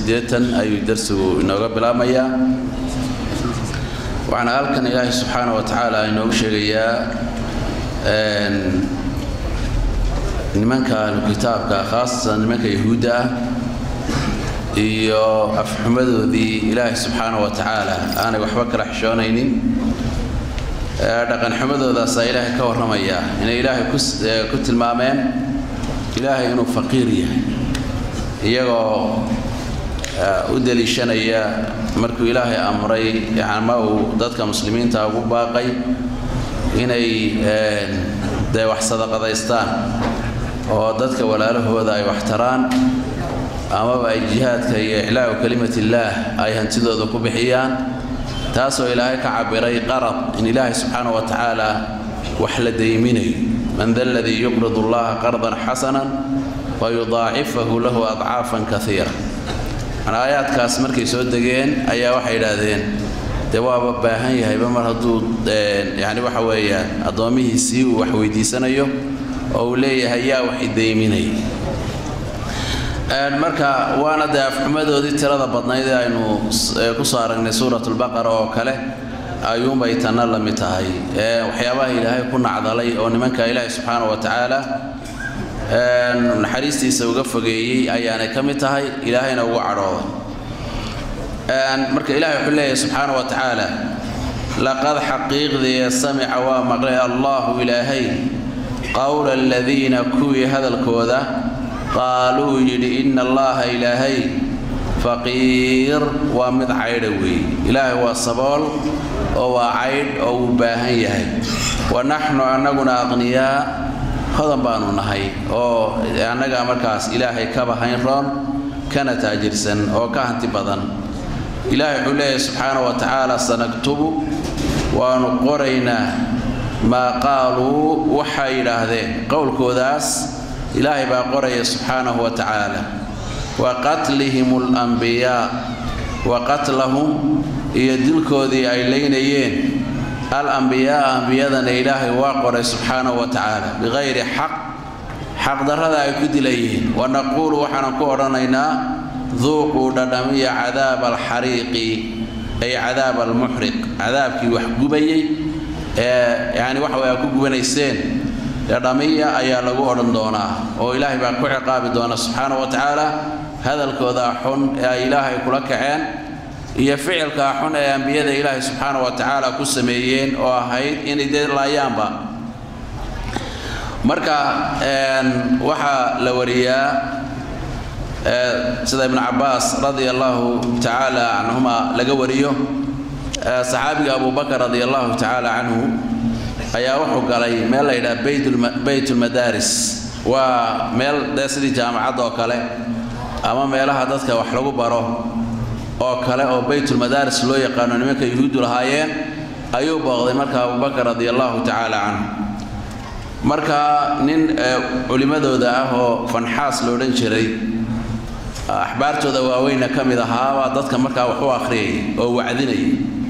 siddeetan ayuu darsigu inooga bilaabmayaa waxaana halkan ilaahay subxaana wa tacaala inoogu sheegayaa nimanka ahlukitaabka khaasatan nimanka yahuudda ah iyo afxumadoodii ilaahay subxaana wa tacaala aanay waxba kala xishoonaynin dhaqanxumadoodaasa ilaahay ka warramaya inay ilaahay ku tilmaameen ilaahay inuu faqiir yahay iyagoo u deliishanaya markuu ilaahay amray ama uu dadka muslimiinta ugu baaqay inay dee wax sadaqadaystaan oo dadka walaalahooda ay wax taraan amaba ay jihaadka iyo iclaacu kelimatillaah ay hantidooda ku bixiyaan taasoo ilaahay ka cabiray qarad in ilaahay subxaana wa tacaala wax la dayminayo man da aladii yuqrid allaha qardan xasanan wayudaacifahu lahu adcaafan kaiira aayaadkaas markay soo degeen ayaa waxay idhaahdeen dee waaba baahan yahayba mar hadduu yani waxa weeyaan addoomihiisii uu wax weydiisanayo oo uu leeyahay yaa wax idayminaya marka waana dee afxumadoodii tirada badnayd ee aynu ku soo aragnay suurat lbaqara oo kale ayuunbay tanna la mid tahay waxyaabaha ilaahay ku nacdalay oo nimanka ilaahay subxaana wa tacaala naxariistiisa uga fogeeyey ayaanay ka mid tahay ilaahayna ugu cadhooday marka ilahay wuxuu leeyahay subxaana wa tacaala laqad xaqiiqdii samica waa maqlay allahu ilaahay qowla aladiina kuwii hadalkooda qaaluu yidhi ina allaha ilaahay faqiir waa mid caydha weeye ilaahay waa sabool oo waa caydh oo uu baahan yahay wa naxnu annaguna aqniyaa hodan baanu nahay oo annagaa markaas ilaahay kaba hayn roon kana taajirsan oo ka hanti badan ilaahay wuxuu leeyahay subxaana wa tacaala sanaktubu waanu qoraynaa maa qaaluu waxay yidhaahdeen qowlkoodaas ilaahay baa qoraya subxaanahu wa tacaala wa qatlihim alambiyaa wa qatlahum iyo dilkoodii ay leynayeen alambiyaaa ambiyadana ilaahay waa qoray subxaanahu wa tacaala biqayri xaq xaqdarrada ay ku dilayeen wa naquulu waxaanan ku odhanaynaa duuquu dhadhamiya cadaaba alxariiqi ay cadaaba almuxriq cadaabkii wax gubayey ee yani waxa way ku gubanayseen dhadhamiya ayaa lagu odhan doonaa oo ilaahay baa ku ciqaabi doona subxaana wa tacaala hadalkooda xun ee ay ilaahay kula kaceen iyo ficilkaa xun ee ambiyada ilaahay subxaana wa tacaala ku sameeyeen oo ahayd inay dee laayaanba marka waxaa la wariyaa sida ibnu cabaas radia allahu tacaala canhuma laga wariyo saxaabiga abubakar radia allahu tacaala canhu ayaa wuxuu galay meel la yidhaha baytulmadaaris waa meel dee sidii jaamacadda oo kale ama meelaha dadka wax lagu baro oo kale oo baytulmadaaris loo yaqaano nimanka yuhuuddu lahaayeen ayuu booqday marka abubakar radia allahu tacaala canhu marka nin culimmadooda ah oo fanxaas lo odhan jiray axbaartooda waaweyna ka mid ahaa baa dadka markaa wax u akhriyay oo wacdinayay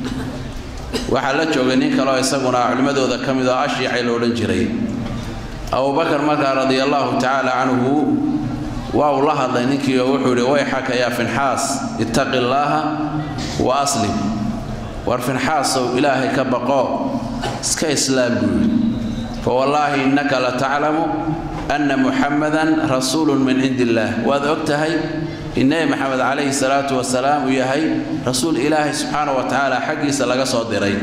waxaa la joogay nin kaleo isaguna culimmadooda ka mid oo ashiicay lo odhan jiray abubakar markaa radia allahu tacaala canhu waa uu la hadlay ninkii oo wuxuu yidhi wayxaka yaa finxaas ittaqi illaaha wa aslim war finxaasow ilaahay ka baqo iska islaam buu yidhi fawallaahi innaka la taclamu anna muxamadan rasuulun min cindi illaah waad og tahay in nebi maxamed calayhi salaatu wasalaam uu yahay rasuul ilaahay subxaana wa tacaala xaggiisa laga soo diray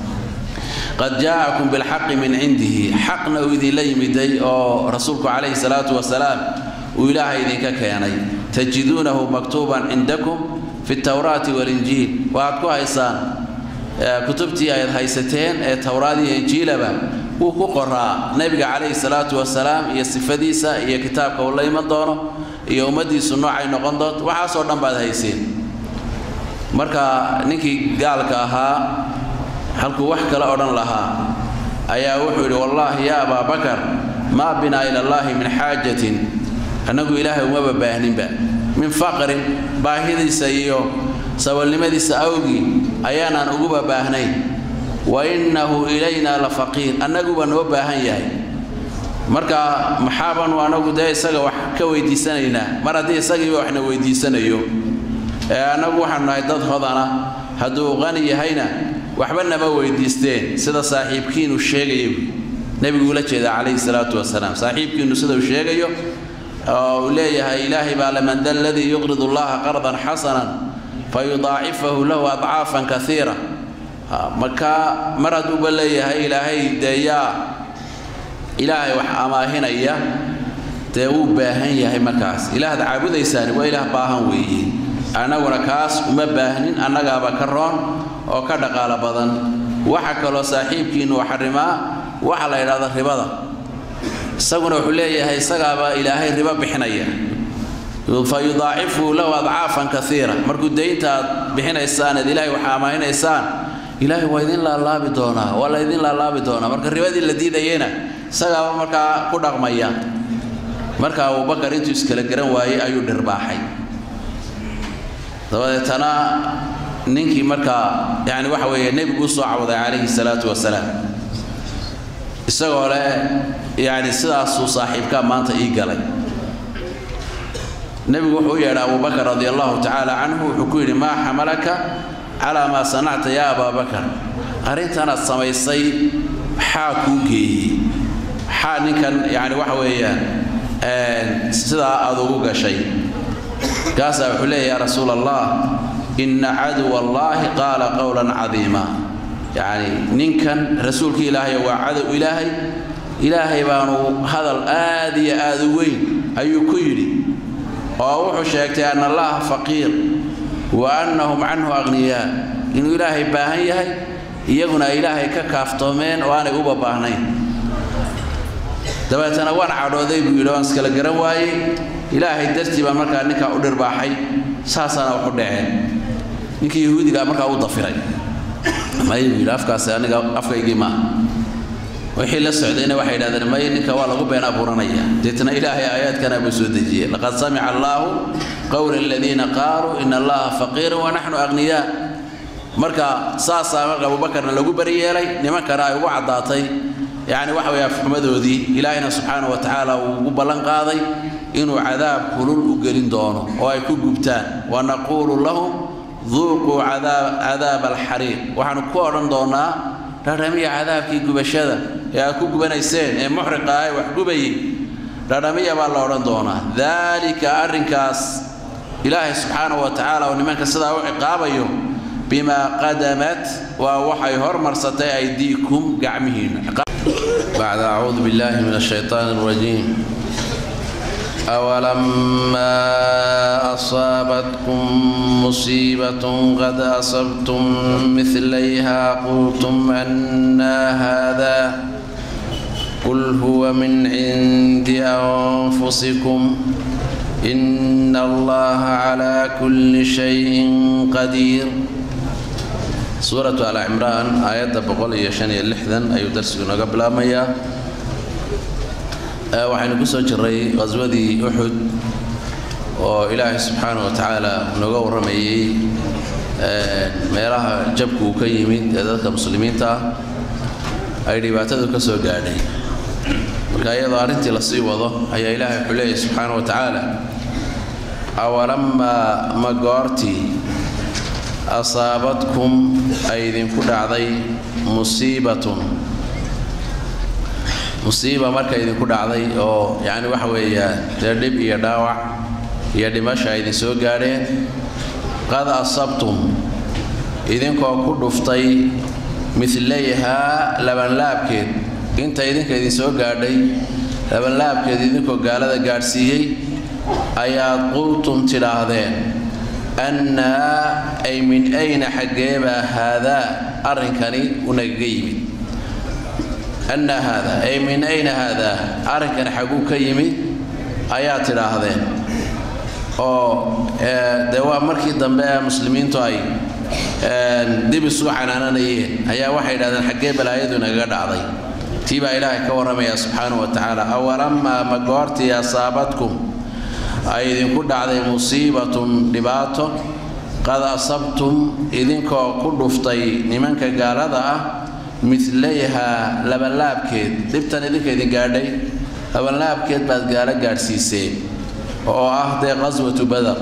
qad jaa'akum bilxaqi min cindihi xaqna uu idinla yimiday oo rasuulku calayhi salaatu wasalaam uu ilaahay idinka keenay tajiduunahu maktuuban cindakum fi tawraati walinjiil waxaad ku haysaan kutubtii ayd haysateen ee towraad iyo injiilaba wuu ku qoraa nebiga calayhi salaatu wasalaam iyo sifadiisa iyo kitaabka uu la iman doono iyo ummaddiisu noocay noqon doonto waxaasoo dhan baad hayseen marka ninkii gaalka ahaa halkuu wax kale odhan lahaa ayaa wuxuu yidhi wallaahi yaa abaabakar maa binaa ila allaahi min xaajatin annagu ilaahay umaba baahninba min faqrin baahidiisa iyo sabalnimadiisa awgii ayaanaan uguba baahnayn wa innahu ilaynaa la faqiir annaguba noo baahan yahay marka maxaabanu anagu dee isaga wax ka weydiisanaynaa mar haddii isagiiba waxna weydiisanayo annagu waxaanu nahay dad hodana hadduu qani yahayna waxba nama weydiisteen sida saaxiibkiinu sheegayo nebigu ula jeeda calayhi salaatu wasalaam saaxiibkiinu sida uu sheegayo oo uu leeyahay ilaahay baa laman da aladii yuqridu allaha qardan xasanan fayudaacifahu lahu adcaafan kaiira marka mar hadduuba leeyahay ilaahay dee yaa ilaahay wax amaahinaya dee wuu baahan yahay markaas ilaahad caabudaysaani waa ilaah baahan weeye annaguna kaas uma baahnin annagaaba ka roon oo ka dhaqaalo badan waxa kaloo saaxiibkiinu xarimaa waxa la yidhahda ribada isaguna wuxuu leeyahay isagaaba ilaahay ribo bixinaya fa yudaacifu lahu adcaafan kaiira markuu daynta aad bixinaysaan eed ilaahay waxa amaahinaysaan ilaahay waa idin laalaabi doonaa waa la idin laalaabi doonaa marka ribadii la diidayena isagaaba markaa ku dhaqmaya marka abubakar intuu iskala garan waayey ayuu dhirbaaxay dabadeetana ninkii markaa yani waxa weeye nebigu usoo cawday calayhi salaatu wasalaam isagoo leh yani sidaasuu saaxiibkaa maanta ii galay nebigu wuxuu u yeedhay abubakar radi allahu tacaala canhu wuxuu ku yidhi maa xamalaka calaa maa sanacta yaa abaabakar arrintanaad samaysay maxaa kuu geeyey maxaa ninkan yani waxa weeyaan sidaa aad ugu gashay kaasaa wuxuu leeya yaa rasuula allah inna caduwa allaahi qaala qowlan cadiima yacni ninkan rasuulka ilaahay waa cadow ilaahay ilaahay baanu hadal aad iyo aad u weyn ayuu ku yidhi oo wuxuu sheegtay anna allaha faqiir wa annahum canhu akhniyaa inuu ilaahay baahan yahay iyaguna ay ilaahay ka kaaftoomeen oo aanay uba baahnayn dabeetana waan cadhooday buu yidhi waan iskala garan waayey ilaahay dartii baa markaa ninkaa u dhirbaaxay saasaana waxu dhaceen ninkii yahuudigaa markaa u dafiray may buu yidhi afkaasi aniga afkaygii maaha wixii la socdayna waxay yidhahdeen may ninka waa lagu been abuuranaya deetna ilaahay aayaadkana buu soo dejiyey laqad samica allaahu qowla aladiina qaaluu ina allaha faqiirun wa naxnu aghniyaa marka saasaa marka abubakarna lagu bariyeelay nimankana ay ugu caddaatay yacni waxa weeye afxumadoodii ilaahayna subxaana wa tacaala uu ugu ballan qaaday inuu cadaab kulul u gelin doono oo ay ku gubtaan wa naquulu lahum duuquu cadaaba alxariiq waxaanu ku odhan doonaa dhadhamiya cadaabkii gubashada ee aad ku gubanayseen ee muxriqa ah ee wax gubayay dhadhamiya baa la odhan doonaa daalika arrinkaas ilaahay subxaana wa tacaala oo nimanka sidaa u ciqaabayo bimaa qadamat waa waxay hormarsatay aydiikum gacmihiinna بعد أعوذ بالله من الشيطان الرجيم أولما أصابتكم مصيبة قد أصبتم مثليها قلتم أنا هذا قل هو من عند أنفسكم إن الله على كل شيء قدير suuratu al cimraan aayadda boqol iyo shan iyo lixdan ayuu darsigu nooga bilaabmayaa waxaynu ku soo jiray qhaswadii uxud oo ilaahay subxaana wa tacaala nooga warramayey meelaha jabku uu ka yimid ee dadka muslimiinta ah ay dhibaatadu ka soo gaadhay marka iyadoo arrintii lasii wado ayaa ilaahay wuxuu leeyahy subxaana wa tacaala awalamaa ma goortii asaabadkum ay idinku dhacday musiibatun musiiba marka idinku dhacday oo yacni waxa weeyaan dee dhib iyo dhaawac iyo dhimasha ay idin soo gaadheen qad asabtum idinkoo ku dhuftay midlayhaa labanlaabkeed inta idinka idin soo gaadhay labanlaabkeed idinkoo gaalada gaadhsiiyey ayaad qultum tidhaahdeen annaa ay min ayna xaggeebaa haadaa arrinkani unagaga yimid annaa haadaa ay min ayna haadaa arrinkani xagguu ka yimid ayaa tidhaahdeen oo dee waa markii dambe ee muslimiintu ay dib isugu canaananayeen ayaa waxay yidhahdeen xaggee balaayadu inagaga dhacday tii baa ilaahay ka warramaya subxaanahu wa tacaala awalamaa ma goortii asaabadkum ay idinku dhacday musiibatun dhibaato qad asabtum idinkoo ku dhuftay nimanka gaalada ah midlayhaa labanlaabkeed dhibtan idinka idin gaadhay labanlaabkeed baad gaalo gaadhsiiseen oo ah dee qaswatu badar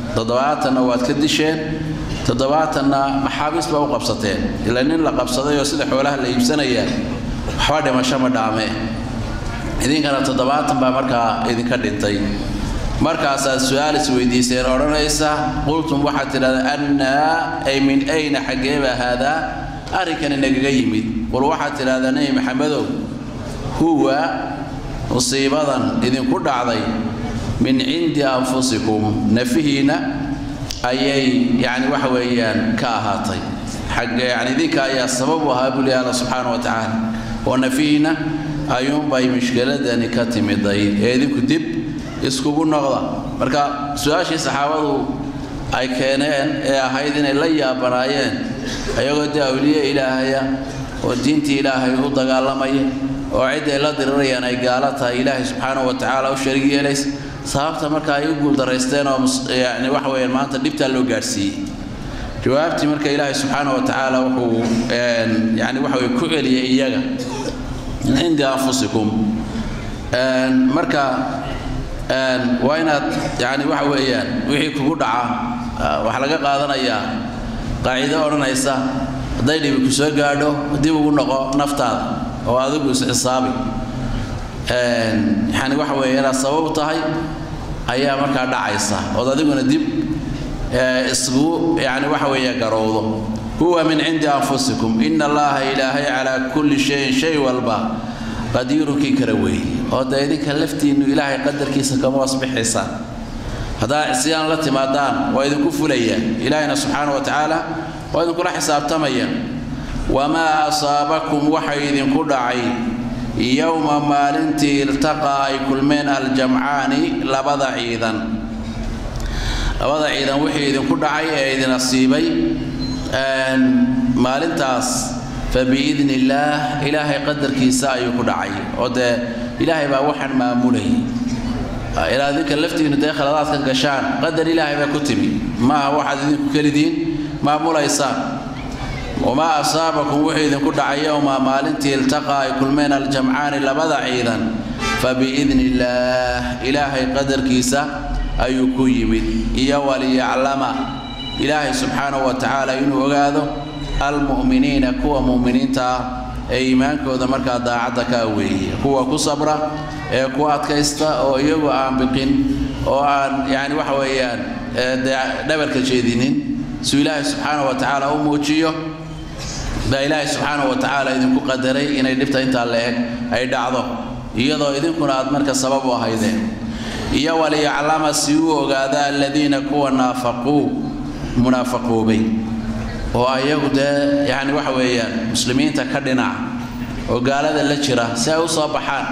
toddobaatanna waad ka disheen toddobaatanna maxaabiis baa u qabsateen ilaa nin la qabsaday oo sida xoolaha la iibsanaya waxba dhimasho ma dhaame idinkana toddobaatan baa markaa idinka dhintay markaasaad su-aal is weydiiseen odhanaysa qultum waxaad tidhahdeen annaa ay min ayna xaggeeba haadaa arrinkani nagaga yimid qul waxaad tidhahdaa nebi maxamedow huwa musiibadan idinku dhacday min cindi anfusikum nafihiinna ayay yacni waxa weeyaan ka ahaatay xagga yacni idinka ayaa sabab u ahaa buli alla subxaana wa tacaala oo nafihiinna ayuunbay mushkiladani ka timiday ee idinku dib iskugu noqda marka su-aashii saxaabadu ay keeneen ee ahayd inay la yaabanaayeen ayagoo dee awliye ilaahaya oo diintii ilaahay u dagaalamaya oo cidday la dirirayaan ay gaalo tahay ilaahay subxaanahu wa tacaala u sharig yeelays sababta marka ay u guuldaraysteen oo yani waxa weeyaan maanta dhibtaa loo gaadhsiiyey jawaabtii marka ilaahay subxaanahu wa tacaala wuxuu yani waxa weye ku celiyay iyaga min cindi anfusikum marka waa inaad yani waxa weeyaan wixii kugu dhaca waxaa laga qaadanayaa qaacido odhanaysa hadday dhibi ku soo gaadho dib ugu noqo naftaada oo adigu isxisaabi yani waxa weeye inaad sabab tahay ayaa markaa dhacaysa ood adiguna dib isgu yani waxa weeye garowdo huwa min cindi anfusikum ina allaha ilaahay calaa kulli shayin shay walba qadiirunkii kala weeye oo dee idinka laftiinnu ilaahay qadarkiisa kama wasbixaysaan haddaa isyaan la timaadaan waa idinku fulayaan ilaahayna subxaana wa tacaala waa idinkula xisaabtamaya wamaa asaabakum waxa idinku dhacay yowma maalintii iltaqaa ay kulmeen aljamcaani labada ciidan labada ciidan wixii idinku dhacay ee idin asiibay maalintaas fabiidni illaah ilaahay qadarkiisa ayuu ku dhacay oo dee ilaahay baa waxaan maamulayay ilaa idinka laftiinu dee khaladaadkan gashaan qadar ilaahay baa ku timi maaha waxaad idinku kelidiin maamulaysaan wamaa asaabakum wuxuu idinku dhacay yowma maalintii iltaqaa ay kulmeen aljamcaani labada ciidan fabiidni illaah ilaahay qadarkiisa ayuu ku yimid iyo waliyaclama ilaahay subxaanahu wa tacaala inuu ogaado almu'miniina kuwa mu'miniinta ah ee iimaankooda markaa daacadda ka weeye kuwa ku sabra ee ku adkaysta oo iyagu aan biqin oo aan yani waxa weeyaan dee dhabarka jeedinin suu ilaahay subxaanahu wa tacaala u muujiyo baa ilaahay subxaanahu wa tacaala idinku qadaray inay dhibta intaa la-eg ay dhacdo iyadoo idinkuna aad marka sabab u ahaydeen iyo waliyaclama si u ogaada aladiina kuwa naafaquu munaafaqoobay oo ayagu dee yani waxa weeyaan muslimiinta ka dhinaca oo gaalada la jira si ay u soo baxaan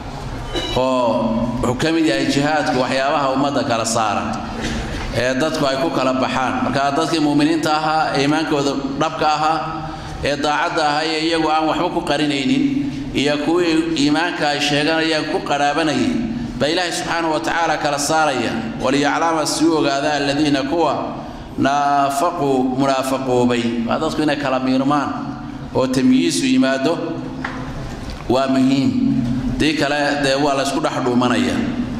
oo wuxuu ka mid yahay jihaadku waxyaabaha ummadda kala saara ee dadku ay ku kala baxaan marka dadkii muuminiinta ahaa ee iimaankooda dhabka ahaa ee daacadda ahaa ee iyagu aan waxba ku qarinaynin iyo kuwii iimaanka ay sheeganayaan ku qaraabanayay baa ilaahay subxaanahu wa tacaala kala saaraya waliyaclama si u ogaada aladiina kuwa naafaquu munaafaqoobay waa dadku inay kala miirmaan oo tamyiisu yimaado waa muhiim dii kale dee waa la ysku dhex dhuumanaya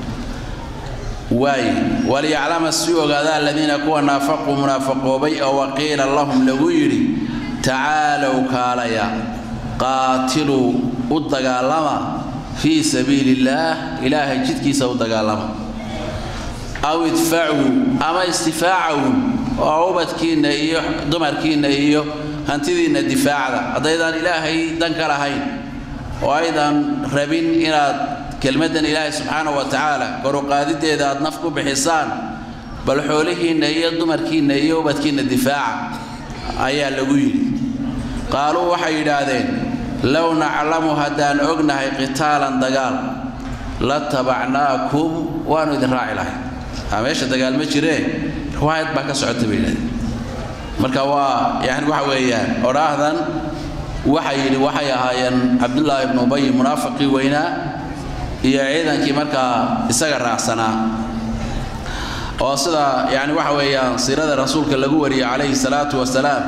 waay waliyaclama si u ogaada aladiina kuwa naafaquu munaafaqoobay oo waqiila lahum lagu yidhi tacaalow kaalaya qaatiluu u dagaalama fii sabiili illaah ilaahay jidkiisa u dagaalama aw idfacuu ama istifaacawn oo ubadkiinna iyo dumarkiinna iyo hantidiinna difaacda haddaydaan ilaahay dan ka lahayn oo aydan rabin inaad kelmaddan ilaahay subxaana wa tacaala koruqaadideeda aad naf ku bixisaan bal xoolihiinna iyo dumarkiinna iyo ubadkiinna difaaca ayaa lagu yidhi qaaluu waxay yidhaahdeen low naclamu haddaan ognahay qitaalan dagaal la tabacnaakum waanu idin raaci lahay meesha dagaal ma jiree riwaayad baa ka socota bay yidhahdeen marka waa yani waxa weeyaan odhaahdan waxay yidhi waxay ahaayeen cabdullaahi ibnu ubay munaafiqii weynaa iyo ciidankii markaa isaga raacsanaa oo sida yani waxa weeyaan siirada rasuulka lagu wariyey calayhi salaatu wasalaam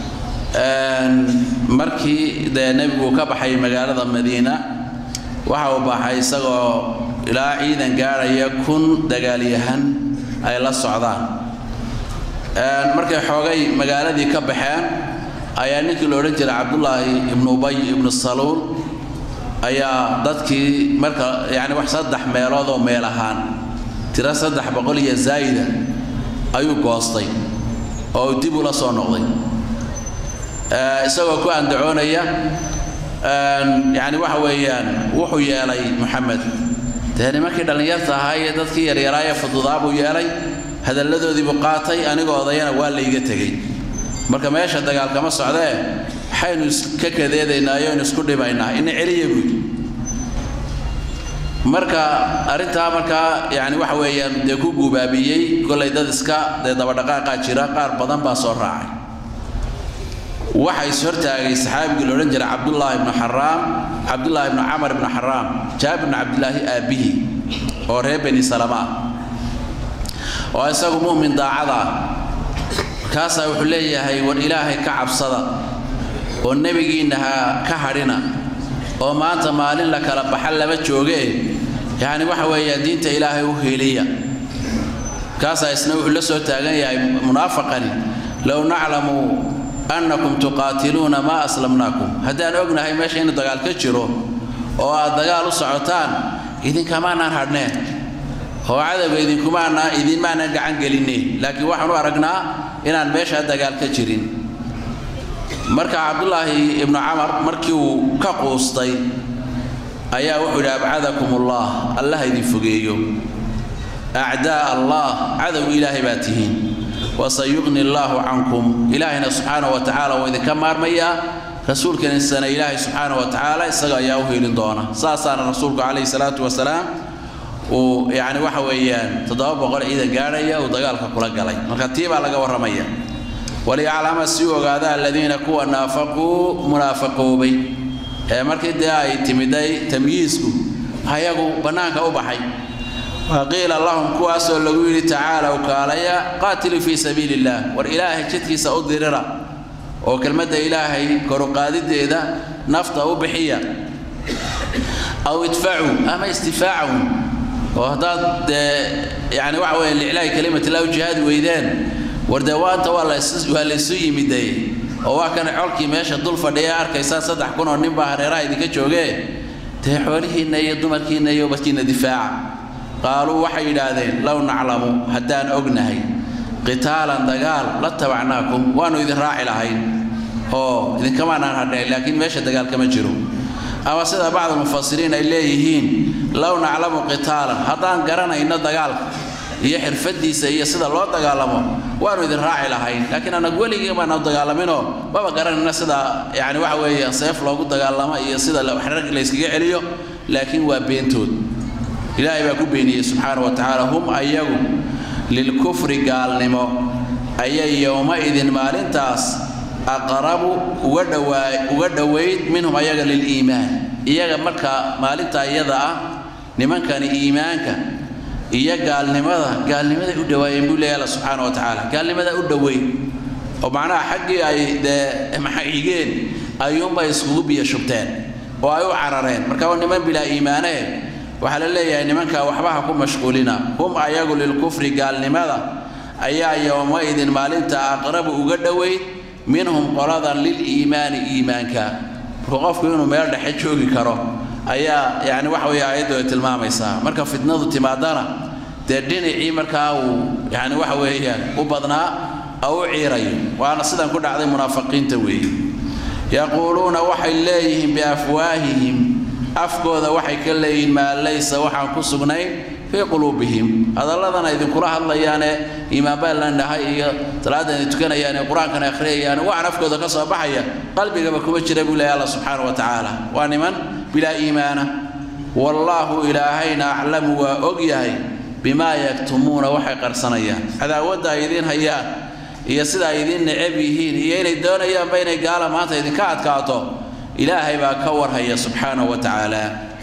markii dee nebigu ka baxay magaalada madiina waxa uu baxay isagoo ilaa ciidan gaadhaya kun dagaalyahan ay la socdaan markay xoogay magaaladii ka baxeen ayaa ninkii la odhan jiray cabdullaahi ibnu ubay ibnu saluul ayaa dadkii marka yani wax saddex meelood oo meel ahaan tiro saddex boqol iyo zaa'ida ayuu goostay oo dib ula soo noqday isagoo ku andacoonaya yani waxa weeyaan wuxuu yeelay moxamed dee nimankii dhallinyarta ahaa iyo dadkii yaryaraa ee fududaa buu yeelay hadalladoodiibuu qaatay anigoo odayana waa layga tegey marka meesha dagaal kama socdee waxaynu iska kadeedaynaa yoynu isku dhimaynaa ina celiya buudi marka arrintaa markaa yani waxa weeyaan dee ku guubaabiyey kollay dad iska dee dabadhaqaaqaa jira qaar badan baa soo raacay waxa is hortaagay saxaabigii la odhan jiray cabdullaahi ibnu xaraam cabdullaahi ibnu camar ibnu xaraam jaabir ibnu cabdillaahi aabbihi oo reer beni salama ah oo isagu mu'min daacada ah markaasaa wuxuu leeyahay war ilaahay ka cabsada oo nebigiinna ha ka hadhina oo maanta maalin la kala baxa lama jooge yacni waxa weeyaa diinta ilaahay u heliya markaasaa isna wuxuu la soo taagan yahay munaafaqani low naclamu annakum tuqaatiluuna maa aslamnaakum haddaan ognahay meesha inuu dagaal ka jiro oo aad dagaal u socotaan idinkamaanaan hadhneen oo cadowga idinkumaana idinmaanaan gacan gelineen laakiin waxaan u aragnaa inaan meeshaa dagaal ka jirin marka cabdullaahi ibnu camar markii uu ka quustay ayaa wuxuu yidhi abcadakum ullah allah idin fogeeyo acdaa allah cadowga ilaahay baa tihiin wasayuqni allaahu cankum ilaahayna subxaana wa tacaala wuu idinka maarmayaa rasuulkiisana ilaahay subxaana wa tacaala isaga ayaa u helin doona saasaana rasuulku calayhi salaatu wasalaam uu yacni waxa weeyaan toddoba boqol ciidan gaadhaya uu dagaalka kula galay marka tii baa laga warramaya waliyaclama si u ogaada aladiina kuwa naafaquu munaafaqoobay ee markii dee ay timiday tamyiisku ayagu bannaanka u baxay waqiila lahum kuwaasoo lagu yidhi tacaalow kaalaya qaatiluu fii sabiili illaah war ilaahay jidkiisa u dirira oo kelmadda ilaahay koruqaadideeda nafta u bixiya aw idfacuu ama istifaacahu oo haddaad dee yani waxa weeye liclaahi kalimatillah u jihaadi weydeen war dee waanta waa waa laysu yimiday oo waa kana colkii meesha dul fadhiya arkaysaan saddex kun oo nin baa hareeraha idinka joogee dee xoolihiinna iyo dumarkiinna iyo barkiinna difaaca qaaluu waxay yidhaahdeen low naclamu haddaan ognahay qitaalan dagaal la tabacnaakum waannu idin raaci lahayn oo idinkamaanaan hadhayn laakiin meesha dagaal kama jiro ama sida bacdulmufasiriin ay leeyihiin low naclamu qitaalan haddaan garanayno dagaalka iyo xirfadiisa iyo sida loo dagaalamo waannu idin raaci lahayn laakiin anag weligii baana dagaalaminoo maba garanayno sida yani waxa weeye seef loogu dagaalamo iyo sida rag layskaga celiyo laakiin waa beentood ilaahay baa ku beeniyey subxaana wa tacaala hum ayagu lilkufri gaalnimo ayay yowma-idin maalintaas aqrabu uga dhawaa uga dhowayd minhum ayaga liliimaan iyaga marka maalintaa iyada ah nimankani iimaanka iyo gaalnimada gaalnimaday u dhawaayeen buu leeyahy alla subxaana wa tacaala gaalnimada u dhoweyn oo macnaha xaggii ay dee maxigeen ayuunbay iskugu biyo shubteen oo ay u carareen marka waa niman bilaa iimaanee waxaa la leeyahay nimanka waxbaha ku mashquulina hum ayagu lilkufri gaalnimada ayaa yowma-idin maalinta aqrabu uga dhoweyd minhum qoladan liliimaani iimaanka marka qofku inuu meel dhexe joogi karo ayaa yani waxa weeye aayaddu ay tilmaamaysaa marka fitnadu timaadana dee dhinacii markaa uu yani waxa weeyaan u badnaa oo u ciirayo waana sidan ku dhacday munaafiqiinta weeye yaquuluuna waxay leeyihiin biafwaahihim afkooda waxay ka leeyihiin maa laysa waxaan ku sugnayn fii quluubihim hadalladana idinkula hadlayaane iimaan baa la dhahay iyo salaaddan ay tukanayaane qur-aankan akhriyayaan waxaan afkooda ka soo baxaya qalbigaba kuma jira buu leeyahy allah subxaana wa tacaala waa niman bilaa iimaana wallaahu ilaahayna aclamu waa og yahay bimaa yaktumuuna waxay qarsanayaan cadaawadda ay idiin hayaan iyo sida ay idiin necab yihiin iyo inay doonayaanba inay gaala maanta idinka adkaato ilaahay baa ka warhaya subxaana wa tacaala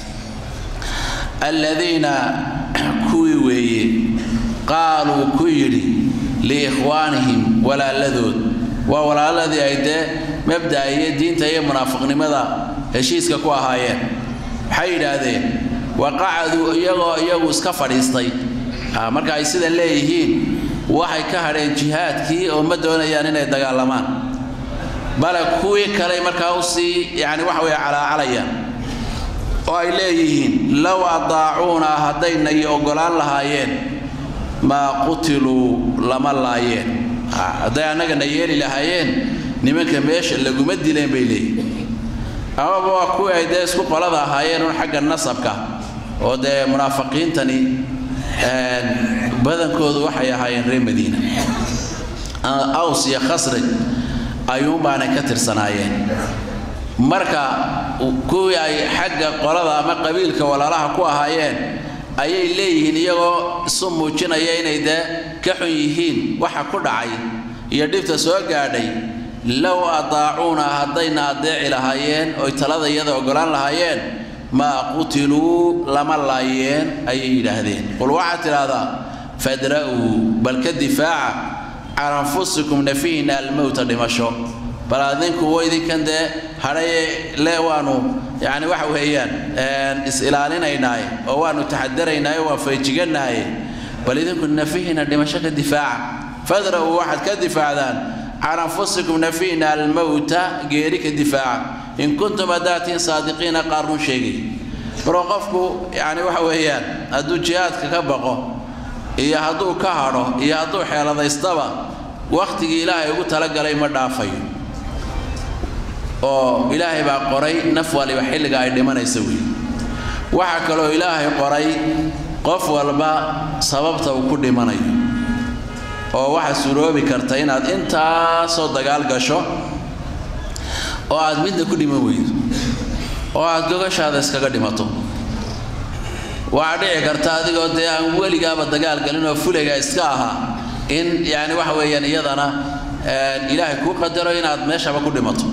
aladiina kuwii weeye qaaluu ku yidhi liikhwaanihim walaaladood waa walaaladii ay dee mabda'a iyo diinta iyo munaafiqnimada heshiiska ku ahaayeen waxay yidhaahdeen waqacaduu iyagoo iyagu iska fadhiistay marka ay sida leeyihiin waxay ka hadheen jihaadkii oo ma doonayaan inay dagaalamaan bale kuwii kale markaa usii yani waxa weeye calaacalayaan oo ay leeyihiin low adaacuuna haddayna iyo oggolaan lahaayeen maa qutiluu lama laayeen hadday annagana yeeli lahaayeen nimanka meesha laguma dileen bay leeyihin amaba waa kuwii ay dee isku qolada ahaayeen un xagga nasabka oo dee munaafiqiintani badankoodu waxay ahaayeen reer madiina aws iyo khasraj ayuunbaanay ka tirsanaayeen marka kuwii ay xagga qolada ama qabiilka walaalaha ku ahaayeen ayay leeyihiin iyagoo isu muujinaya inay dee ka xun yihiin waxa ku dhacay iyo dhibta soo gaadhay low adaacuuna haddayna adeeci lahaayeen oy talada iyada oggolaan lahaayeen maa qutiluu lama laayeen ayay yidhaahdeen qul waxaad tidhaahdaa fadra'uu bal ka difaaca can anfusikum nafiina almowta dhimasho bal adinku waydinkan dee hadhaye le waanu yani waxa weeyaan is-ilaalinaynaaye oo waanu taxadaraynaaye waan feejigannahaye bal idinku nafihiina dhimasho ka difaaca fadra'uu waxaad ka difaacdaan can anfusikum nafiina almowta geeri ka difaaca in kuntum hadaatiin saadiqiina qaar run sheegay maroo qofku yani waxa weeyaan hadduu jihaadka ka baqo iyo hadduu ka hadho iyo hadduu xeeladaystaba wakhtigii ilaahay ugu talagalay ma dhaafayo oo ilaahay baa qoray naf waliba xilliga ay dhimanaysa wey waxaa kaloo ilaahay qoray qof walba sababta uu ku dhimanayo oo waxaa suroobi karta inaad intaasoo dagaal gasho oo aad midna ku dhiman weydo oo aad gogashaada iskaga dhimato waxaa dhici karta adigoo dee aan weligaaba dagaal galin oo fulayga iska ahaa in yani waxa weeyaan iyadana ilaahay kuu qadaro inaad meeshaba ku dhimato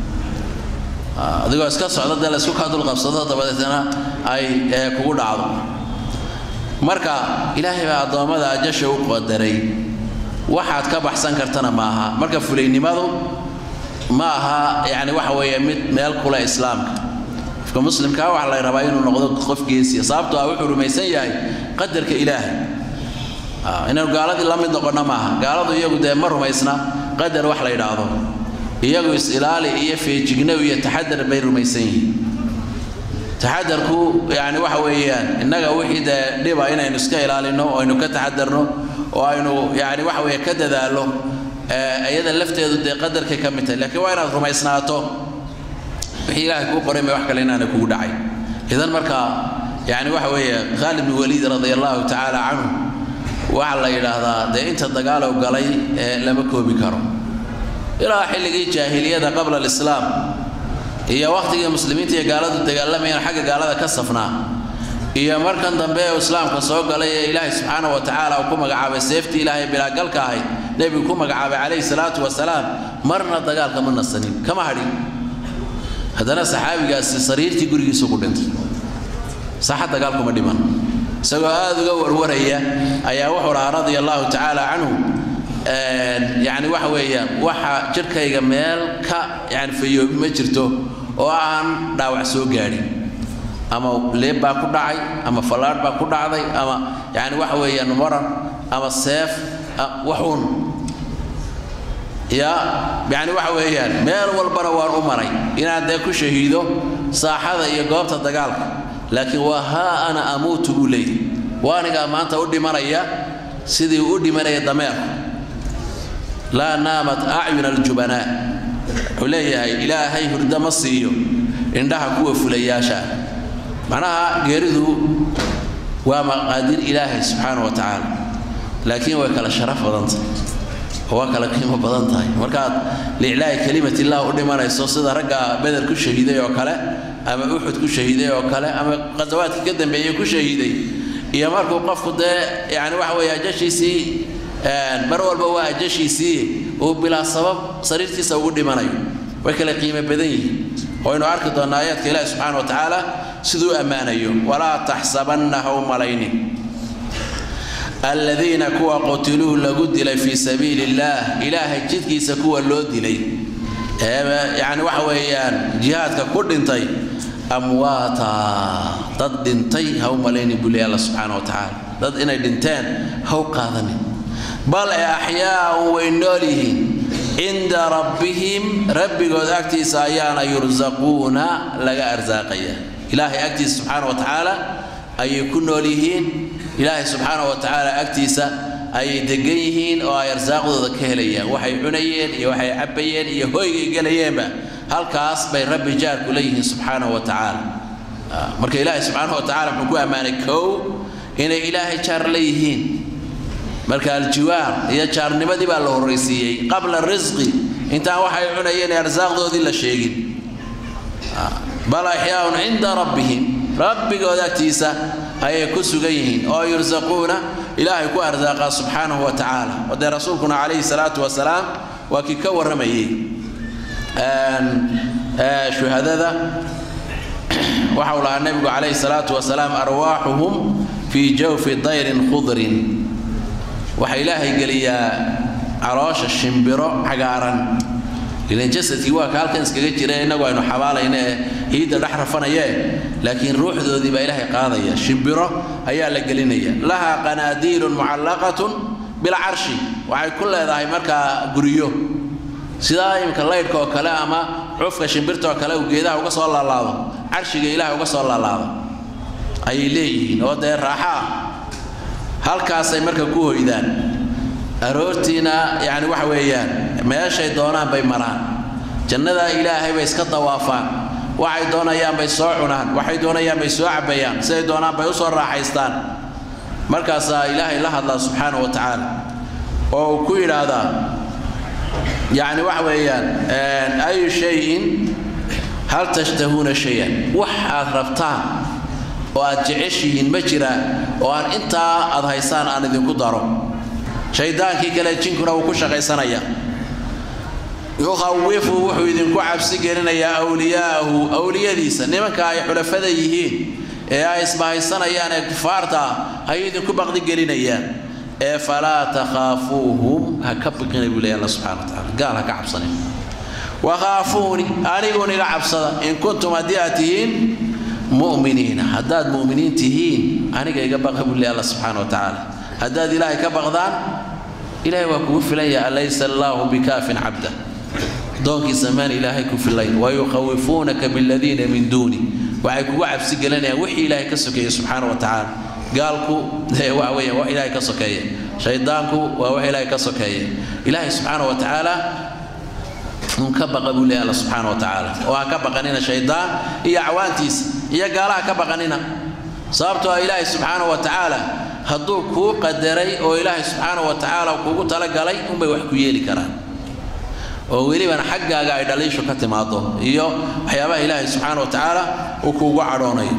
adigoo iska socda dee laysku kaa dulqabsado dabadeetna ay kugu dhacdo marka ilaahay baa addoommada ajasha u qadaray waxaad ka baxsan kartana ma aha marka fulaynimadu ma aha yani waxa weeye mid meel kule islaamka qofka muslimkaa waxa la rabaa inuu noqdo qof geesiya sababtoo ah wuxuu rumaysan yahay qadarka ilaahay inaynu gaaladii la mid noqonna maaha gaaladu iyagu dee ma rumaysna qadar wax la yidhaahdo iyagu is-ilaali iyo feejignow iyo taxadar bay rumaysan yihiin taxadarku yani waxa weeyaan innaga wixii dee dhiba inaynu iska ilaalino oo aynu ka taxadarno oo aynu yani waxa weeye ka dadaallo iyada lafteedu dee qadarkay ka mid tahay laakiin waa inaad rumaysnaato wixii ilaahay kuu qoray may wax kale inaana kugu dhacay idan marka yani waxa weeye khaalid bin waliid radia allahu tacaala canhu waxaa la yidhaahdaa dee inta dagaalow galay ee lama koobi karo ilaa xilligii jaahiliyada qabla alislaam iyo wakhtigii muslimiinta iyo gaaladu dagaalamayeen xagga gaalada ka safnaa iyo markan dambe ee islaamka soo galay ee ilaahay subxaana wa tacaala uu ku magacaabay seeftii ilaahay bilaagalka ahayd nebigu ku magacaabay calayhi salaatu wasalaam marna dagaalka ma nasanin kama hadhin haddana saxaabigaasi sariirtii gurigiisu ku dhintay saaxa dagaalkuma dhiman isagoo aada uga warwaraya ayaa wuxuu dhahaa radia allahu tacaala canhu yani waxa weeyaan waxa jidhkayga meel ka yani fayoobi ma jirto oo aan dhaawac soo gaadhin ama leeb baa ku dhacay ama fallaadh baa ku dhacday ama yani waxa weeyaan maran ama seef waxuun ya yani waxa weeyaan meel walbana waan u maray inaan dee ku shahiido saaxada iyo goobta dagaalka laakiin waa haa ana amuutu buu leeyahy waa anigaa maanta u dhimanaya sidii u dhimanaya dameerku laa naamat acyuna aljubanaa wuxuu leeyahay ilaahay hurdo ma siiyo indhaha kuwa fulayaasha macnaha geeridu waa maqaadir ilaahay subxaana wa tacaala laakiin way kala sharaf badan tahay oo waa kala qiimo badan tahay markaad liiclaahi kelimat illah u dhimanayso sida ragga beder ku shahiiday oo kale ama uxud ku shahiiday oo kale ama qasawaadkii ka dambeeyey ku shahiiday iyo markuu qofku dee yani waxa weeye ajashiisii mar walba waa ajashiisii uu bilaa sabab sariirtiisa ugu dhimanayo way kala qiimo badan yihiin waynu arki doonnaa aayaadka ilaahi subxaana wa tacaala siduu ammaanayo walaa taxsabanna ha u malaynin aladiina kuwa qutiluu lagu dilay fii sabiili illaah ilaahay jidkiisa kuwa loo dilay ee yani waxa weeyaan jihaadka ku dhintay amwaata dad dhintay ha u malaynin buu leey alla subxaana wa tacaala dad inay dhinteen ha u qaadanin bal ee axyaaun way nool yihiin cinda rabbihim rabbigood agtiisa ayaana yursaquuna laga arsaaqaya ilaahay agtiisa subxaana wa tacaala ayay ku nool yihiin ilaahay subxaana wa tacaala agtiisa ayay degan yihiin oo ay arsaaqdooda ka helayaan waxay cunayeen iyo waxay cabbayeen iyo hoygay gelayeenba halkaas bay rabbi jaar ku leeyihiin subxaanahu wa tacaala marka ilaahay subxaanahu wa tacala muxuu ku ammaanay kow inay ilaahay jaar leeyihiin marka aljiwaar iyo jaarnimadii baa la horraysiiyey qabla risqi intaan waxay cunayeen ee arsaaqdoodii la sheegin bal axyaaun cinda rabbihim rabbigood agtiisa ayay ku sugan yihiin oo yursaquuna ilaahay ku arsaaqaa subxaanahu wa tacaala wadee rasuulkuna calayhi salaatu wasalaam waa kii ka warramayey shuhadada waxau lahaa nebigu calayhi salaatu wasalaam arwaaxuhum fii jawfi dayrin khudrin waxaa ilaahay geliyaa caloosha shimbiro cagaaran ilan jasadkii waa ka halkan iskaga jira innagu aynu xabaalayna ee hiidda dhex rafanayee laakiin ruuxdoodii baa ilaahay qaadaya shimbiro ayaa la gelinaya lahaa qanaadiilun mucallaqatun bilcarshi waxay ku leedahay markaa guryo sidaa imika laydhka oo kale ama cufka shimbirta oo kale uu geedaha uga soo laalaado carshiga ilaahay uga soo laalaado ayay leeyihiin oo dee raaxa ah halkaasay marka ku hoydaan aroortiina yacni waxa weeyaan meeshay doonaan bay maraan jannada ilaahay bay iska dawaafaan waxay doonayaan bay soo cunaan waxay doonayaan bay soo cabbayaan siday doonaan bay u soo raaxaystaan markaasaa ilaahay la hadlaa subxaana wa tacaala oo uu ku yidhaahdaa yacni waxa weeyaan ayu shayin hal tashtahuuna shayan wax aad rabtaan oo aad jeceshihiin ma jiraan oo aan intaa aad haysaan aan idinku daro shaydaankii kale jinkuna wuu ku shaqaysanaya yukhawifu wuxuu idinku cabsi gelinayaa awliyaa'ahu awliyadiisa nimanka ay xulafada yihiin ee ay isbahaysanayaan ee kufaarta ah ayay idinku baqdi gelinayaan ee falaa takhaafuuhum ha ka biqina buu leeya alla subxana wa tacala gaal ha ka cabsanin wakhaafuuni aniguun iga cabsada in kuntum haddii aad tihiin mu'miniina haddaad mu'miniin tihiin aniga iga baqa buu leeya alla subxaana wa tacaala haddaad ilaahay ka baqdaan ilaahay waa kugu filan yahay alaysa allaahu bikaafin cabda doonkiisa maan ilaahay ku filayn wayukhawifuunaka biladiina min duuni waxay kugu cabsi gelinayaan wixii ilaahay ka sokeeya subxaana wa tacaala gaalku waxa weeyaan wax ilaahay ka sokeeya shaydaanku waa wax ilaahay ka sokeeya ilaahay subxaana wa tacaala un ka baqa buu leeyahay alla subxaana wa tacaala oo ha ka baqanina shaydaan iyo acwaantiisa iyo gaalaha ka baqanina sababtoo ah ilaahay subxaana wa tacaala hadduu kuu qadaray oo ilaahay subxaana wa tacaala kuugu talagalay unbay wax ku yeeli karaan oo welibana xaggaaga ay dhaliishu ka timaado iyo waxyaabaha ilaahay subxaana wa tacaala uu kuugu cadhoonayo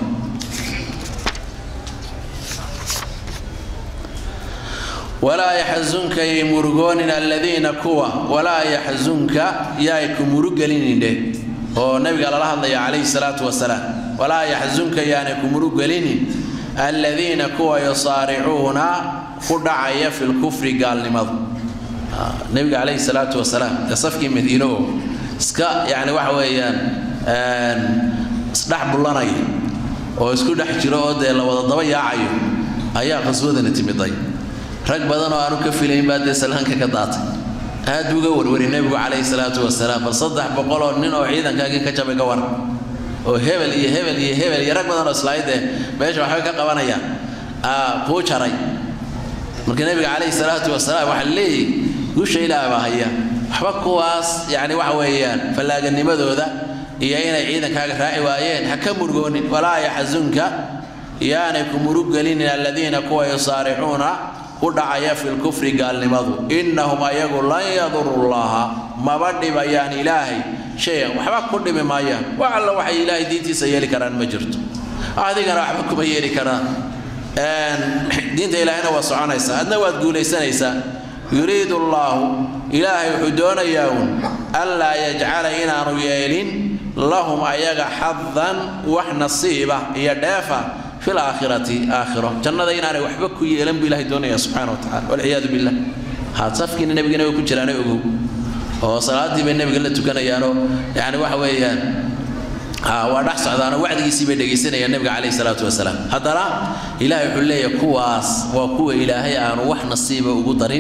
walaa yaxzunka yay murugoonin aladiina kuwa walaa yaxzunka yaay ku murugelinindhe oo nabiga lala hadlaya calayhi salaatu wasalaam walaa yaxzunka yaanay ku murugelinin aladiina kuwa yusaaricuuna ku dhacaya fi lkufri gaalnimadu nabiga calayhi salaatu wasalaam ee safkii madiine oo iska yani waxa weeyaan isdhex bullanaya oo isku dhex jiro oo dee la wada daba yaacayo ayaa qaswadana timiday rag badan oo aanu ka filayn baa dee salaanka ka daatay aad buu uga warwari nebigu calayhi salaatu wasalaam bal saddex boqol oo nin oo ciidankaagii ka jabay ka war oo hebel iyo hebel iyo hebel iyo rag badan oo islaayidee meesha waxbay ka qabanayaan kuu jaray marka nebiga calayhi salaatu wasalaam waxaa leeyahy guusha ilaah baa haya waxba kuwaas yacni waxa weeyaan fallaaganimadooda iyo inay ciidankaaga raaci waayeen ha ka murgoonin walaa yaxzunka yaanay ku muruggelinin aladiina kuwa yusaaricuuna ku dhacaya fi lkufri gaalnimadu innahum ayagu lan yaduru llaha maba dhibayaan ilaahay shayan waxba ku dhimi maayaan wax alla waxay ilaahay diintiisa yeeli karaan ma jirto adigana waxba kuma yeeli karaan diinta ilaahayna waa soconaysaa adna waad guulaysanaysaa yuriidu allaahu ilaahay wuxuu doonayaa uun anlaa yajcala inaanu yeelin lahum ayaga xadan wax nasiiba iyo dheefa fi laakhirati aakhiro jannada inaanay waxba ku yeelan buu ilahay doonaya subxana wa tacala walciyaadu billah haad safkiina nebigana way ku jiraana ogow oo salaadii bay nebiga la tukanayaanoo yani waxa weeyaan waa dhex socdaanoo wacdigiisii bay dhegaysanayaan nebiga calayhi salaatu wasalaam haddana ilaahay wuxuu leeyahay kuwaas waa kuwa ilaahay aanu wax nasiiba ugu darin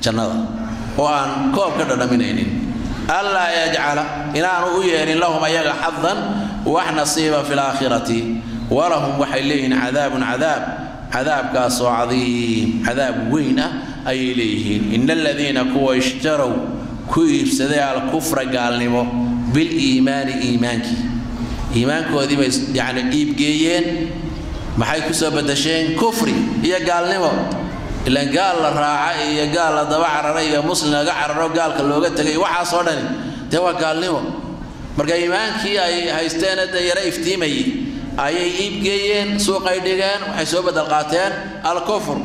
jannada oo aan koob ka dhadhaminaynin allaa yajcala inaanu u yeelin lahum ayaga xadan wax nasiiba fi laakhirati walahum waxay leeyihiin cadaabun cadaab cadaabkaasoo cadiim cadaab weyn ah ayay leeyihiin ina aladiina kuwa ishtarow ku iibsaday alkufra gaalnimo biliimaani iimaankii iimaankoodii bay yani iibgeeyeen maxay ku soo badasheen kufri iyo gaalnimo ilaan gaal la raaca iyo gaal la daba carara iyo muslim laga cararo gaalka looga tegay waxaasoo dhani dee waa gaalnimo marka iimaankii ay haysteen de yaro iftiimayay ayay iibgeeyeen suuqay dhigeen waxay soo bedel qaateen alkufr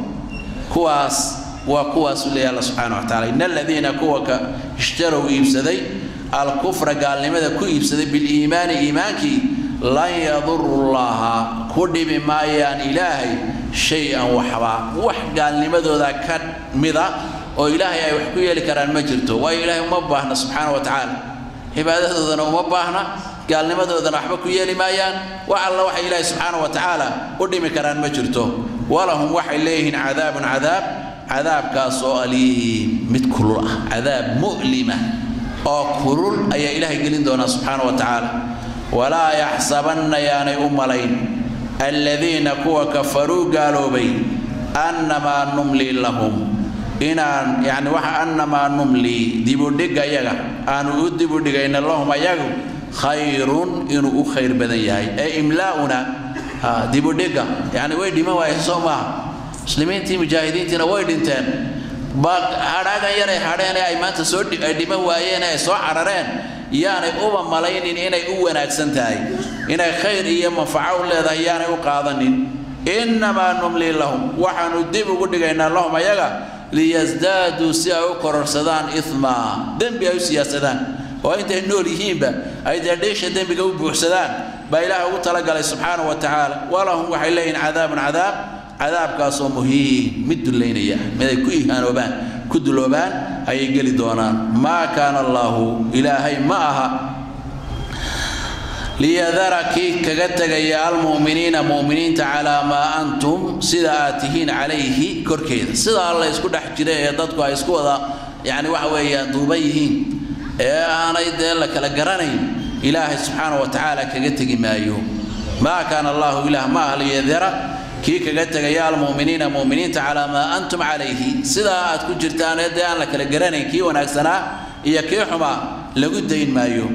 kuwaas waa kuwaasuu leeyahy alla subxana wa tacala ina aladiina kuwa ka ishtarow iibsaday alkufra gaalnimada ku iibsaday biliimaani iimaankii lan yaduru llaha ku dhibi maayaan ilaahay shay-an waxba wax gaalnimadooda ka mida oo ilaahay ay wax ku yeeli karaan ma jirto waayo ilaahay uma baahna subxaana wa tacaala cibaadadoodana uma baahna gaalnimadoodana waxba ku yeeli maayaan wax alla waxay ilaahay subxaana wa tacaala u dhimi karaan ma jirto walahum waxay leeyihiin cadaabun cadaab cadaabkaas oo aliim mid kulul ah cadaab mu'lima oo kulul ayaa ilaahay gelin doonaa subxaana wa tacaala walaa yaxsabanna yaanay u malayn aladiina kuwa kafaruu gaaloobay annamaa numlii lahum inaan yani waxa annamaa numlii dibudhigga yaga aanu u dibudhigayna lahum ayagu khayrun inuu u khayr badan yahay ee imlaa'una dibudhigga yani way dhiman waayeen soo maaha muslimiintii mujaahidiintiina way dhinteen hadhaagan yaray hadheen ee ay maanta soo ay dhiman waayeen ee ay soo carareen yaanay uba malaynin inay u wanaagsan tahay inay khayr iyo manfaco u leedahay yaanay u qaadanin innamaa numlii lahum waxaanu dib ugu dhigaynaa lahum ayaga liyasdaaduu si ay u kororsadaan imaa dembi ay u siyaasadaan oo intay nool yihiinba ay dee dhiisha dembiga u buuxsadaan baa ilaah ugu talagalay subxaana wa tacaala walahum waxay leeyihin cadaabun cadaab cadaabkaasoo muhiim mid dullaynaya mid ay ku ihaanoobaan ku duloobaan ayay geli doonaan maa kaana allaahu ilaahay ma aha liyadara kii kaga tegaya almu'miniina mu'miniinta calaa maa antum sida aad tihiin calayhi korkeeda sida alla isku dhex jira ee dadku ay isku wada yani waxa weeyaan duuban yihiin ee aanay dee la kala garanayn ilaahay subxaana wa tacaala kaga tegi maayo maa kaana allahu ilaah ma aha liyadara kii kaga tegaya almu'miniina mu'miniinta calaa maa antum calayhi sidaa aad ku jirtaan ee dee aan la kala garanayn kii wanaagsanaa iyo kii xumaa lagu dayn maayo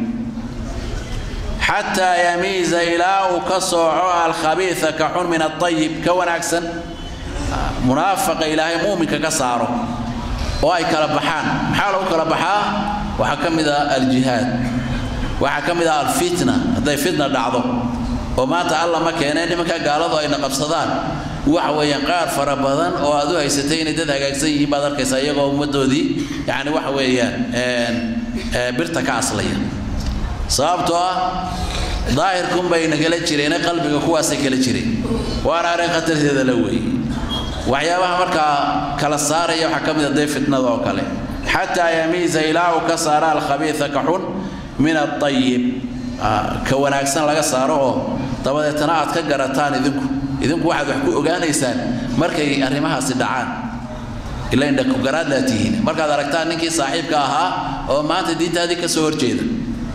xataa yamiiza ilaa uu ka sooco alkhabiisa ka xun min aayib ka wanaagsan munaafaqa ilaahay muuminka ka saaro oo ay kala baxaan maxaa lagu kala baxaa waxaa ka mid ah aljihaad waxaa ka mid ah alfitna hadday fitna dhacdo oo maanta alla ma keeneen nimanka gaaladu ayna qabsadaan waxa weeyaan qaar fara badan oo aad u haysatay inay dad hagaagsan yihiin baad arkaysaa iyagoo ummaddoodii yani waxa weeyaan birta ka aslaya sababtoo ah daahirkunbay nagala jireen qalbiga kuwaasay kala jireen waana arrin khatarteeda la weeye waxyaabaha markaa kala saaraya waxaa ka mid a dee fitnada oo kale xataa yamiiza ilaa uu ka saara alkhabiisa ka xun min aayib ka wanaagsan laga saaro oo dabadeetana aad ka garataan idinku idinku waxaad wax ku ogaanaysaan markay arrimahaasi dhacaan ila indhakugaraadlaa tihiin markaad aragtaan ninkii saaxiibka ahaa oo maanta diintaadii ka soo horjeeda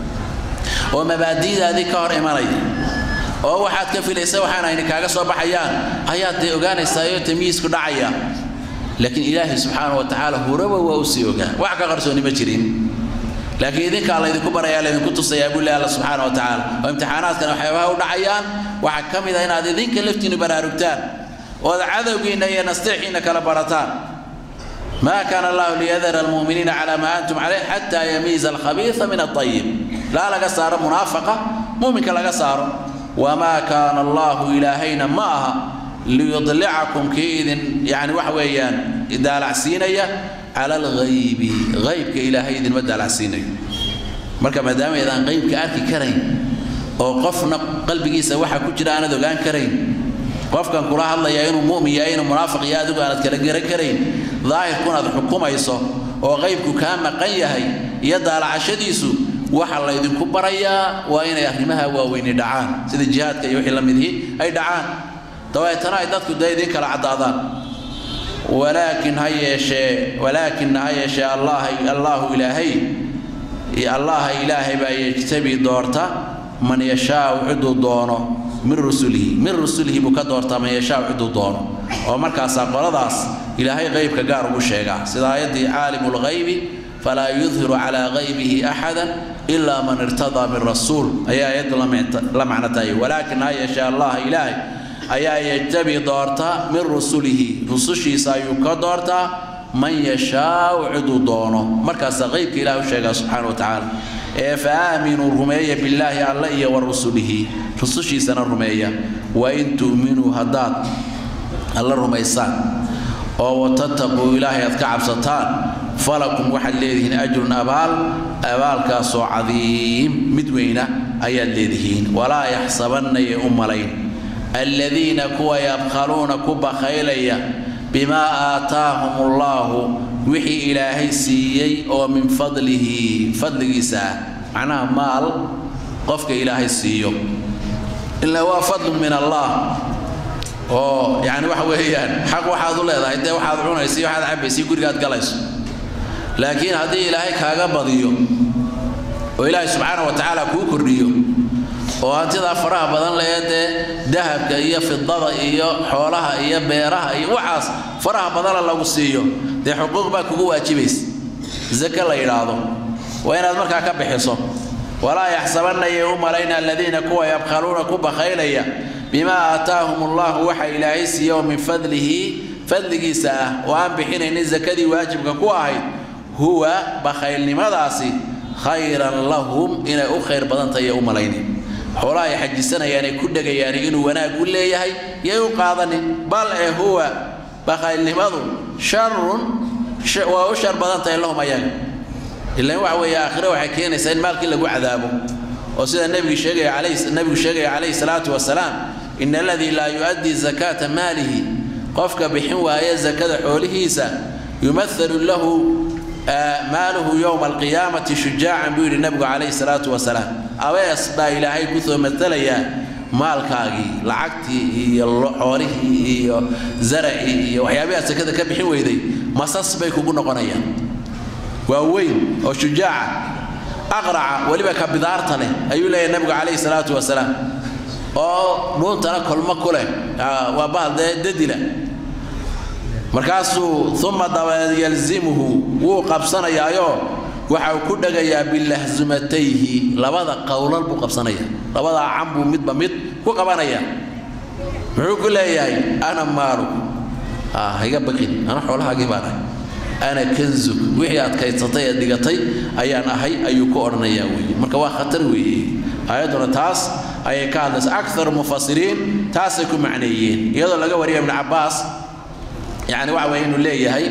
oo mabaadi'daadii ka hor imanaya oo waxaad ka filaysa waxaan ayna kaaga soo baxayaan ayaad dee ogaanaysaayo tamyiisku dhacaya laakiin ilaahay subxaana wa tacaala huraba waa u sii ogaa wax ka qarsooni ma jirin laakiin idinkaa laydinku barayaa laydinku tusayaa buu leh alla subxaana wa tacaala oo imtixaanaadkan waxyaabaha u dhacayaan waxaa ka mid ah inaad idinka laftiinu baraarugtaan ood cadowgiinna iyo nastiixiinna kala barataan ما كان الله ليذر المؤمنين على ما أنتم عليه حتى يميز الخبيث من الطيب لا لقى صار منافقة مؤمن لقى صار وما كان الله إلهينا معها ليضلعكم كيد يعني وحويان إذا العسينية على الغيب غيب كإلهي إذن مدى العسينية مركب مدام إذا غيب كأركي كرين أو قفنا قلبي سوحة كجرا أنا دوغان كرين qofkan kula hadlaya inuu mu'min yahay inuu munaafiq yahay adigu aanad kala garan karayn daahirkunaad xukumayso oo qaybku kaa maqan yahay iyo daalacashadiisu waxa laydinku barayaa waa inay arrimaha waaweyni dhacaan sida jihaadka iyo wixii la midihii ay dhacaan dabeetana ay dadku dee idin kala caddaadaan walaakin ha yeeshee walaakinna ha yeeshee allah allaahu ilaahay allaha ilaahay baa yejtabi doorta man yashaau ciduu doono min rusulihi min rusulihi buu ka doortaa man yashaau ciduu doono oo markaasaa qoladaas ilaahay qaybka gaar ugu sheegaa sida aayaddii caalimu lghaybi falaa yudhiru calaa qaybihi axada ilaa man irtadaa min rasuul ayaa aayaddu la macno tahay walaakin ha yeeshee allaha ilaahay ayaa yejtabi doorta min rusulihi rusushiisa ayuu ka doortaa man yashaau ciduu doono markaasaa qaybka ilaah u sheegaa subxaana wa tacaala ee fa aaminuu rumeeya billaahi alle iyo wa rusulihi rusushiisana rumeeya wain tu'minuu haddaad alla rumaysaan oo watattaquu ilaahay aad ka cabsataan falakum waxaad leedihiin ajrun abaal abaalkaasoo cadiim mid weyna ayaad leedihiin walaa yaxsabannaya u malayn aladiina kuwa yabkhaluuna ku bakhaylaya bimaa aataahum ullaahu wixii ilaahay siiyey oo min fadlihi fadligiisa ah macnaha maal qofka ilaahay siiyo ilaa waa fadlun min allah oo yani waxa weeyaan xaq waxaad u leedahay dee waxaad cunaysa iyo waxaad cabaysa gurigaad galayso laakiin haddii ilaahay kaaga badiyo oo ilaahay subxaana wa tacaala kuu kordhiyo oo hantidaa faraha badan lee dee dahabka iyo fidada iyo xoolaha iyo beeraha iyo waxaas faraha badana lagu siiyo dee xuquuq baa kugu waajibaysa zake la yidhaahdo waa inaad markaa ka bixiso walaa yaxsabanaya u malayna aladiina kuwa yabkhaluuna ku bakhaylaya bimaa aataahum allahu waxa ilaahay siiya oo min fadlihi fadligiisa ah oo aan bixinaynin sakadii waajibka ku ahayd huwa bakhaylnimadaasi khayran lahum inay u khayr badan tahay u malaynin xoolaha ay xajisanayaan ay ku dhegayaan inuu wanaag u leeyahay yay u qaadanin bal ee huwa bakhaylnimadu sharun waa u shar badan tahay lahum ayaga ilaan waxa weeye aakhire waxay keenaysaa in maalkii lagu cadaabo oo sida nebigu sheegaya calayhi nebigu sheegaya calayhi salaatu wasalaam in aladii laa yu'addi zakaata maalihi qofka bixin waaya zakada xoolihiisa yumathalu lahu maaluhu yowma alqiyaamati shujaacan buu yidhi nebigu calayhi salaatu wasalaam abees baa ilaahay kusoo matalayaa maalkaagii lacagtii iyo xoolihii iyo zaracii iyo waxyaabihaa sakada ka bixin weyday masas bay kugu noqonayaan waa weyn oo shujaaca aqraca weliba ka bidaarta leh ayuu leeyahay nebigu calayhi salaatu wasalaam oo dhuuntana kolmo ku leh waa bahal dee dadila markaasuu uma dabeed yalzimuhu wuu qabsanayaayo waxa uu ku dhagayaa bilahzumatayhi labada qowlal buu qabsanaya labada can buu midba mid ku qabanaya muxuu ku leeyahay ana maalu higa baqin ana xoolahaagii baan ahay ana kanzug wixii aad kaysatay ee dhigatay ayaan ahay ayuu ku odhanayaa weeye marka waa khatar weeye aayadduna taas ayay ka hadlaysa akharu mufasiriin taasay ku macneeyeen iyadoo laga wariya ibnu cabbaas yani waxa weeye inuu leeyahay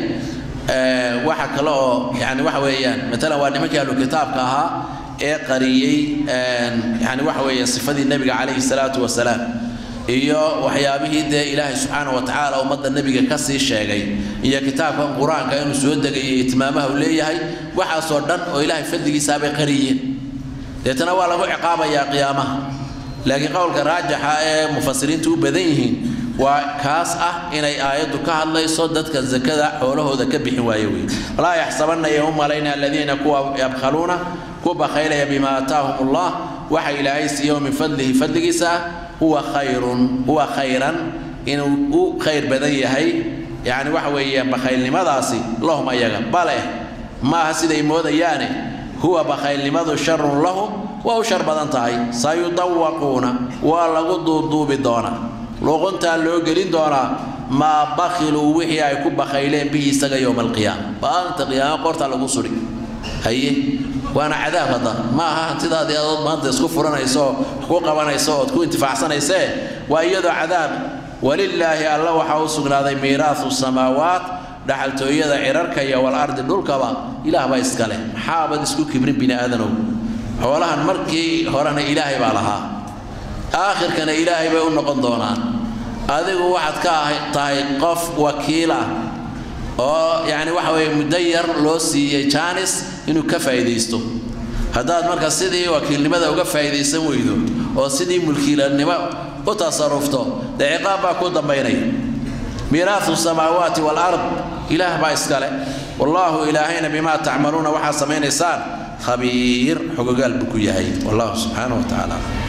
waxa kale oo yani waxa weeyaan matalan waa nimankii ahlu kitaabka ahaa ee qariyey yani waxa weeye sifadii nebiga calayhi salaatu wasalaam iyo waxyaabihii dee ilaahay subxaana wa tacaala ummadda nebiga ka sii sheegay iyo kitaabkan qur-aanka inuu soo degayay itmaamaha uu leeyahay waxaasoo dhan oo ilaahay fadligiisaabay qariyeen deetana waa lagu ciqaabayaa qiyaamaha laakiin qowlka raajixa ee mufasiriintu u badan yihiin waa kaas ah inay aayaddu ka hadlayso dadka zakada xoolahooda ka bixin waaye wey laa yaxsabanaya u malayna aladiina kuwa yabkhaluuna ku bakhaylaya bimaa aataahum allah waxa ilaahay siiyo min fadlihi fadligiisa ah huwa khayrun huwa khayran inuu u khayr badan yahay yani waxa weeye bakhaylnimadaasi lahum ayaga bale maaha siday moodayaane huwa bakhaylnimadu sharun lahum waa u shar badan tahay sayudawaquuna waa lagu duuduubi doonaa luquntaa loo gelin doonaa maa bakhiluu wixii ay ku bakhayleen bihi isaga yowma alqiyaama maalinta qiyaama qortaa lagu suri haye waana cadaab hadda ma aha hantidaadii adood maanta isku furanayso oo ku qabanayso ood ku intifaacsanaysee waa iyadoo cadaab walilaahi alla waxaa u sugnaaday miiraahu samaawaat dhaxaltooyada cirarka iyo walardi dhulkaba ilaah baa iska leh maxaabad isku kibrin bini aadanow xoolahan markii horena ilaahay baa lahaa aakhirkana ilaahay bay u noqon doonaan adigu waxaad ka tahay qof wakiil ah oo yacni waxa weeye muddo yar loo siiyey jaanis inuu ka faa'iidaysto haddaad marka sidii wakiilnimada uga faa'iidaysan weydo oo sidii mulkiilanimo u tasarufto dee ciqaab baa ku dambaynaya miiraahu samaawaati waalard ilaah baa iskale wallaahu ilaahayna bimaa tacmaluuna waxaa samaynaysaan khabiir xogogaal buu ku yahay wallahu subxaanahu wa tacaala